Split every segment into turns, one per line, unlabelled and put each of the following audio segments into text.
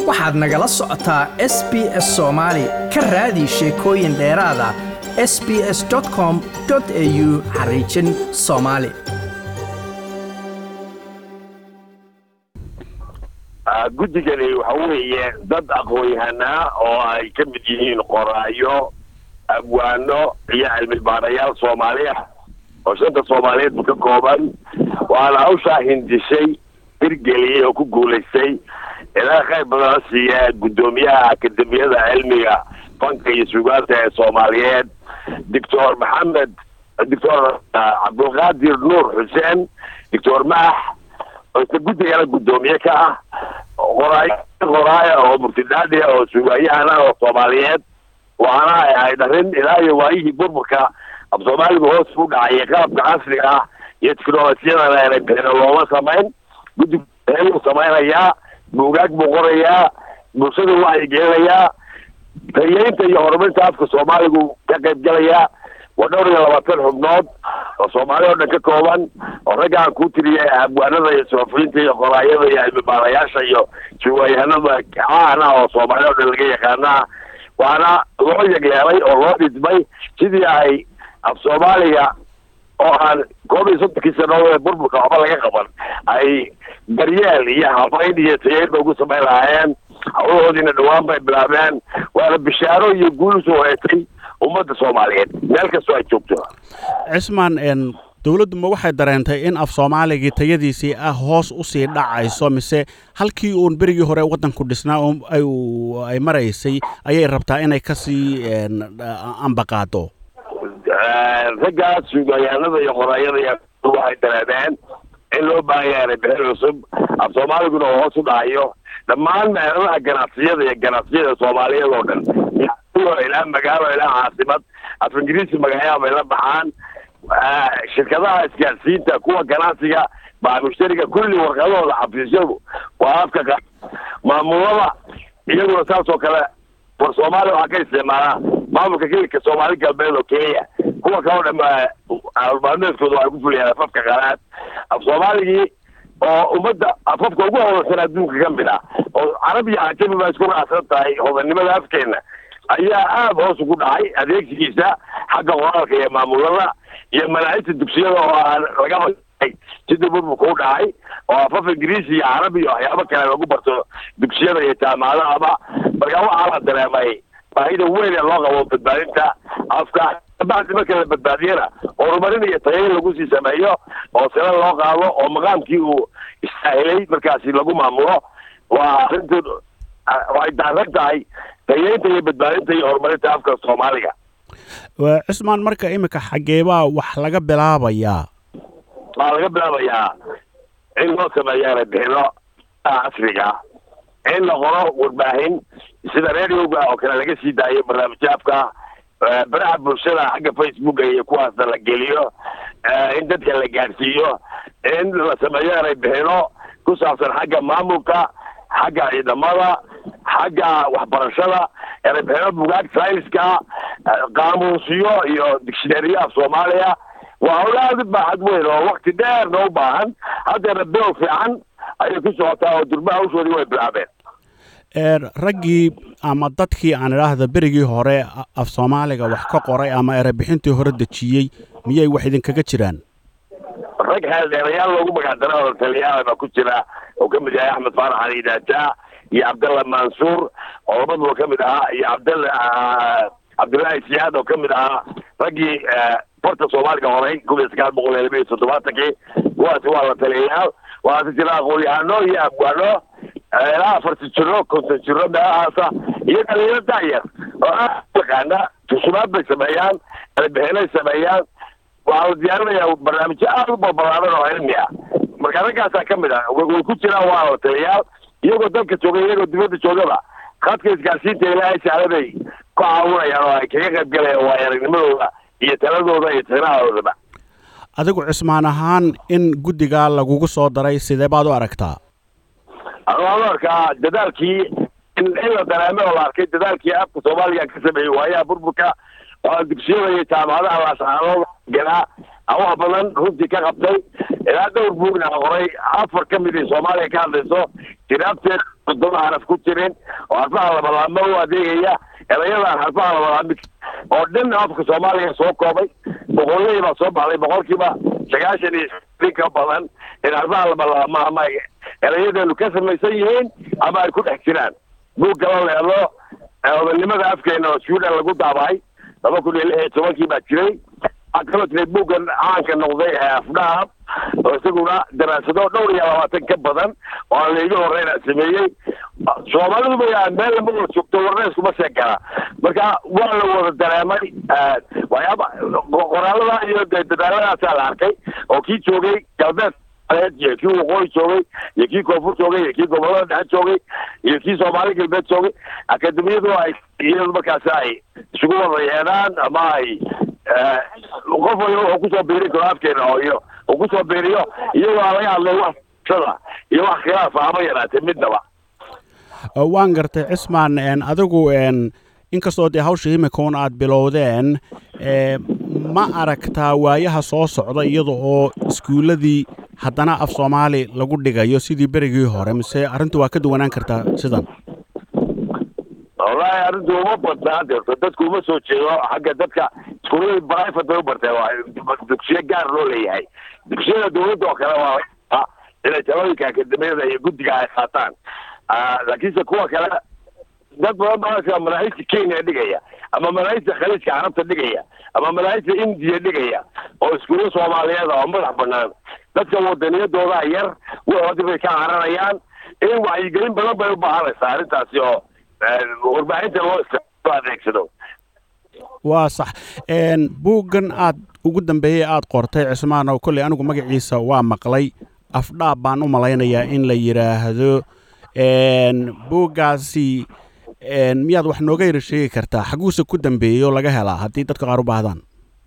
waxaad nagala socotaa s b s soomaali ka raadi sheekooyin dheeraada s b s com au xariijin soomaali
guddigani waxa weeye dad aqoon-yahanaa oo ay ka mid yihiin qoraayo abwaano iyo cilmi baarayaal soomaali ah oo shanta soomaaliyeedba ka kooban waana hawshaa hindishay hirgeliyey oo ku guulaystay ilaa khayr badan la siiya guddoomiyaha akademiyada cilmiga fanka iyo sugaanta ee soomaaliyeed doctor maxamed doctor cabdulqaadir nuur xuseen doctor maax oo isla guddigana guddoomiye ka ah qoraay qoraaya oo murtidhaadhi oo sugaayahana oo soomaaliyeed waxaana ay ahayd arrin ilaa iyo waayihii burburka af soomaaligu hoos u dhacaya qalabka casriga ah iyo teknolojiyadana aanay bixino looma samayn guddigu u samaynayaa buugaag buu qorayaa bulshada waxay gelinayaa taliyeynta iyo horumarinta afka soomaaligu ka qayb gelayaa waa dhowr iyo labaatan xubnood oo soomaali oo dhan ka kooban oo ragga aan kuu tiriyay abwaanada iyo soofiyiinta iyo qoraayada iyo cilmibaarayaasha iyo suwaayahanada caana oo soomaali oo dhan laga yaqaanaa waana loo yegleelay oo loo dhidmay sidii ay af soomaaliga oo aan koob iyo soddonkii sanadood ee burburka waxba laga qaban ay daryeel iyo habayn iyo tayeynba ugu samayn lahaayeen hawlahoodiina dhawaan bay bilaabeen waana bishaaro iyo guul usoo heetay ummadda soomaaliyeed meel kastoo ay joogto
cismaan dowladdu ma waxay dareentay in af soomaaligii tayadiisii ah hoos usii dhacayso mise halkii uun berigii hore waddanku dhisnaa ay maraysay ayay rabtaa inay kasii ambaqaado
raggaas suugayaanada iyo qoraayada iyo waxay dareemeen in loo baahan yahay bixin cusub af soomaaliguna oo hoos u dhacayo dhammaan meeladaha ganacsiyada iyo ganacsiyada soomaaliyeed oo dhan ilaa magaalo ilaa caasimad af ingiriisi magacayaa bay la baxaan shirkadaha isgaarsiinta kuwa ganacsiga baa mushtariga kulli warqadahooda xafiisyadu waa afka qa maamulada iyaguna saas oo kale war soomaaliya waxaa ka isticmaalaa maamulka kelika soomaali galbeed oo kenya kuwa kaloo dham almaalmeedkooda waxay ku fuliyaan afafka qalaad af soomaaligii oo ummadda afafka ugu hodansan adduunka ka mid ah oo carab iyo cajami baa isku raacsan tahay hodannimada afkeena ayaa aada hoos ugu dhacay adeegsigiisa xagga qoraalka iyo maamulada iyo manaahibta dugsiyada oo aan laga sidii burburka u dhacay oo afaf ingiriisi iyo carabi iyo waxyaabo kale lagu barto dugsiyada iyo jaamacadahaba marka waxaa la dareemay baahida weyn ee loo qabo badbaadinta afka bacdi marka la badbaadiyana horumarin iyo tayayn lagu sii sameeyo oo sila loo qaado oo maqaamkii uu istaahilay markaasi lagu maamulo waa arrintu waxay daaran tahay tayeynta iyo badbaadinta iyo horumarinta afka soomaaliga
cismaan marka iminka xageebaa wax laga bilaabayaa
waxaa laga bilaabayaa in loo sameeyo bixino casriga in la qoro warbaahin sida radioga oo kale laga sii daayo barnaamijyo afka baraha bulshada xagga facebooka iyo kuwaasna la geliyo in dadka la gaadhsiiyo in la sameeyo eray bixino ku saabsan xagga maamulka xagga ciidamada xagga waxbarashada erebixino bugaag sayniska qaamuusiyo iyo dictionaryyo af soomaaliya waa howla aada u baaxad weyn oo wakti dheerna u baahan haddeena bilow fiican ayay ku socotaa oo durbaha hawshoodii way bilaabeen
raggii ama dadkii aan idhaahda berigii hore af soomaaliga wax ka qoray ama erebixintii hore dejiyey miyay wax idinkaga jiraan
rag xeeldheerayaal loogu magacdara oo taliyaal baa ku jira oo ka mid yahay axmed faarax ali daajaa iyo cabdalla mansuur oo labaduba ka mid ahaa iyo cabdalla cabdullaahi siyaad oo ka mid ahaa raggii barta soomaaliga horay kun iyo sagaal boqol iyo laba iyo toddobaatankii kuwaasi waa la taliyayaal waxaase jira aqoon-yahano iyo abwaano ilaa afartan jiro konton jiro meelahaasa iyo dhalinyaro daayar oo aad yaqaana tusumaad bay sameeyaan erebixinay sameeyaan waxaa la diyaarinayaa barnaamijyo aada u balbalaadan oo cilmi ah marka raggaasaa ka mid ah way ku jiraan waa la taliyayaal iyagoo dalka jooga iyagoo dibadda joogaba khadka isgaarsiinta ilaahay sahle bay ku caawinayaan oo ay kaga qayb galayaan waay aragnimadooda iyo taladooda iyo tinahadoodaba
adigu cismaan ahaan in guddigaa lagugu soo daray sidee baad u aragtaa
waxaan u arkaa dadaalkii in la dareemay oo la arkay dadaalkii afka soomaaliga ka sameeyey waayaha burburka oo dugsiyada iyo jaamacadaha laascaanood galaa wax badan runtii ka qabtay ilaa dhowr buugna qoray afar ka mid ay soomaaliya ka hadlayso kitaabteed toddoba xaraf ku jirin oo harfaha labalaama u adeegaya erayadaan harfaha labalaami oo dhan afka soomaaliya soo koobay boqolley baa soo baxday boqolkiiba sagaashan iyo in ka badan in harfaha labalaama ama erayadeenu ka samaysan yihiin ama ay ku dhex jiraan buug kala leedo odanimada afkeena oo sweden lagu daabacay laba kun iyo lix iyo tobankii baa jiray waxaa kaloo jiray buuggan caanka noqday ee afdhaab oo isaguna daraasado dhowr iyo labaatan ka badan oo aan layga horeyna sameeyey soomaalidu ba meel lama wada joogto warneyskuma sheekana marka waa la wada dareemay waxyaaba qoraalada iyo de dadaaladaasaa la arkay oo kii joogay galbeed iyo kii waqooyi joogay iyo kii koonfur joogay iyo kii gobolada dhexe joogay iyo kii soomaali galbeed joogay akademiyadu ay iyadu markaasi ay isugu wada yeedhaan ama ay qof waliba wuxuu kusoo biiri karo afkeena oo iyo uu kusoo biiriyo iyagoo aan laga hadlay wax sada iyo wax khilaafa hama yaraatee midnaba
waan gartay cismaan adigu inkastoo dee hawsha imikoon aad bilowdeen ma aragtaa waayaha soo socda iyada oo iskuulladii haddana af soomaali lagu dhigayo sidii berigii hore mise arrintu waa ka duwanaan kartaa sidan
wallahi arrintu uma badnaa deerto dadku uma soo jeedo xagga dadka iskuullada private bay u barteen waa dugsiyo gaar loo leeyahay dugsiyada dawladda oo kale waa inay talooyinka akademiyada iyo guddiga ay qaataan laakiinse kuwa kale dad badan baa manaahijta kenya dhigaya ama manaahijta khaliijka carabta dhigaya ama manaahijta indiya dhigaya oo iskuulla soomaaliyeed oo madax banaan dadka wadaniyadooda yar wixoodii bay ka caranayaan in wacyigelin badan bay u baahanaysaa arrintaasi oo warbaahinta loo isticmaalo adeegsado
waa sax buuggan aad ugu dambeeyey aad qortay cismaan oo kolley anigu magaciisa waa maqlay afdhaab baan u malaynayaa in la yidhaahdo buuggaasi miyaad wax nooga yara sheegi kartaa xaguuse ku dambeeyo laga helaa haddii dadka qaar u baahdaan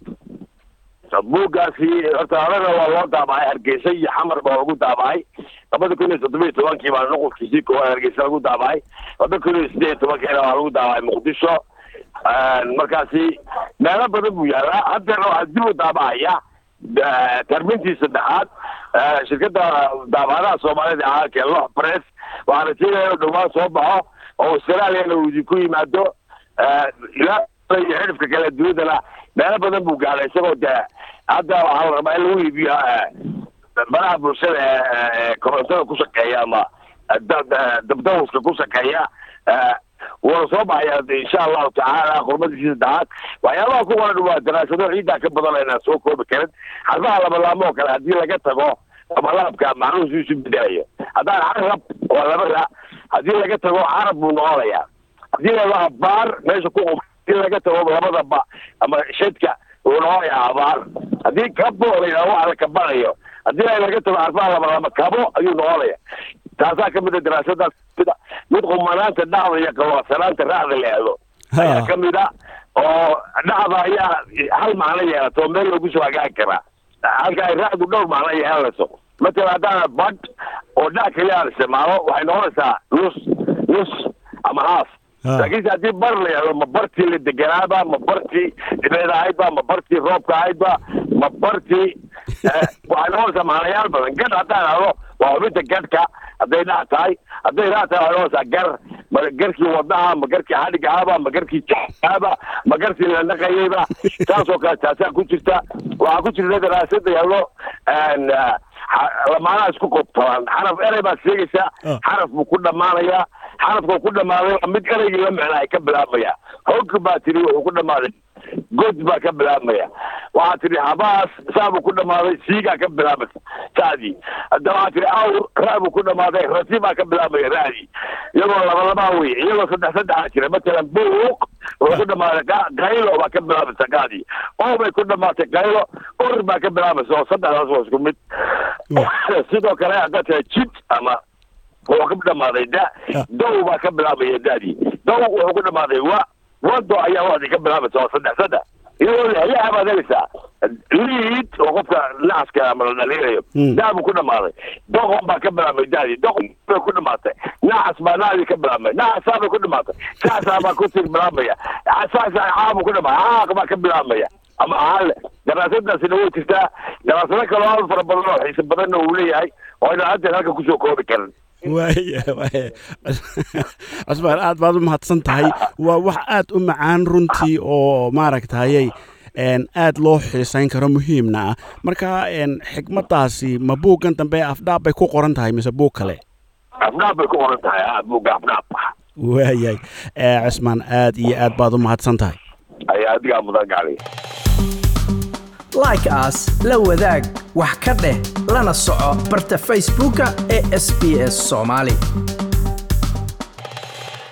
buuggaasi horta horena waa loo daabacay hargeysa iyo xamar baa lagu daabacay labada kun iyo toddoba iyo tobankii baa nuqulkiisii koowaad hargeysa lagu daabacay laba kun iyo siddeed iyo tobankiina waa lagu daabacay muqdisho markaasi meelo badan buu yaalaa haddeerna waxaa dib u daabacaya tarmintii saddexaad shirkadda daabacadaha soomaalida caalamka lox press waxaa rajeynaya inuu dhowaan soo baxo oo australiana uu idinku yimaado ilaa iyo xidhifka kale dunidana meelo badan buu gaadhay isagoo dee hadda waxaa la rabaa in lagu iibiyo baraha bulshada ee korontada ku shaqeeya ama dabdawska ku shaqeeya wuuna soo baxaya insha allahu tacaala qurmadiisii saddexaad waxyaabaha ku qoran waa daraasado ciiddaa ka badan inaan soo koobi karin xarfaha labalaamo oo kale haddii laga tago labalaabka macnuhu isu bedelayo haddaan carab waa labada haddii laga tago carab buu noqonayaa haddii la baar meesha ku haddii laga tago labada ba ama shadka uu noqonayaa abaar haddii kabo la yidhaho waxa la kabanayo haddii laga tago xarfaha labalama kabo ayuu noqonaya taasaa kamid a daraasadaas mid qumanaanta dhacda iyo qawaasanaanta raacda leedo ayaa kamid a oo dhacda ayaa hal macno yeelato meel loogu soo hagaagi karaa halka ay raacdu dhowr macno yeelanayso matala haddaan bad oo dhac kaliya aan isticmaalo waxay noqonaysaa nus nus ama haaf laakiinse haddii bar la yahdo ma bartii la deganaaba ma bartii dhibeed ahaydba ma bartii roobka ahaydba ma bartii waxay noqonaysaa macnayaal badan gadh haddaan hado waa xubinta gadhka hadday dhac tahay hadday raac tahay waxay noqonaysaa gar ma garkii wadnaha ma garkii xadhigaaba ma garkii jaaba ma garkii la naqayayba saasoo kale taasaa ku jirta waxaa ku jirta daraasada yahdo lamaanaha isku qobtoban xaraf erey baad sheegaysaa xaraf buu ku dhammaanayaa xarafka ku dhammaaday waa mid ereygii la micna ay ka bilaabmaya hog baa tiri wuxuu ku dhammaaday god baa ka bilaabmaya waxaa tidhi habaas saabuu ku dhammaaday siigaa ka bilaabaysa saadii hadda waxaa tidhi awr raabuu ku dhammaaday rasi baa ka bilaabmaya raadii iyagoo labalabaa wey iyagoo saddex saddexaa jira matalan buuq wuxuu ku dhammaaday qaylo baa ka bilaabaysa qaadii oo bay ku dhammaatay qaylo or baa ka bilaabaysa oo saddexdaas waa isku mid sidoo kale haddaad tahay jid ama wuxuu ka dhammaaday da dow baa ka bilaabaya daadii dow wuxuu ku dhammaaday wa wado ayaa wadi ka bilaabaysa oo saddex saddex iyadoo lehyaha baad helaysaa liid oo qofka nacaska ama la dhaliinayo daa buu ku dhammaaday doqon baa ka bilaabmay daadii doqon bay ku dhamaatay nacas baa naadii ka bilaabmay nacasaa bay ku dhamaatay saasaa baa ku sii bilaabmaya saasaa caabuu ku dhamaatay caaq baa ka bilaabmaya ama ahaan leh daraasadaasina way jirtaa daraasado kaloo aad fara badan oo xiise badanna uu leeyahay oo aynu haddeer halka kusoo koobi karin
waaya waaya cusmaan aad baad u mahadsan tahay waa wax aad u macaan runtii oo maaragtayay aad loo xiisayn karo muhiimna ah marka xikmaddaasi ma buuggan dambe afdhaab bay ku qoran tahay mise buug kale
afdhaab bay ku qoran tahay a buugga afdhaab
waayahay cusmaan aad iyo aad baad u mahadsan tahay
ayaa adigaa mudan gacli
like aas la wadaag wax ka dheh lana soco barta facebooka ee sb s soomaali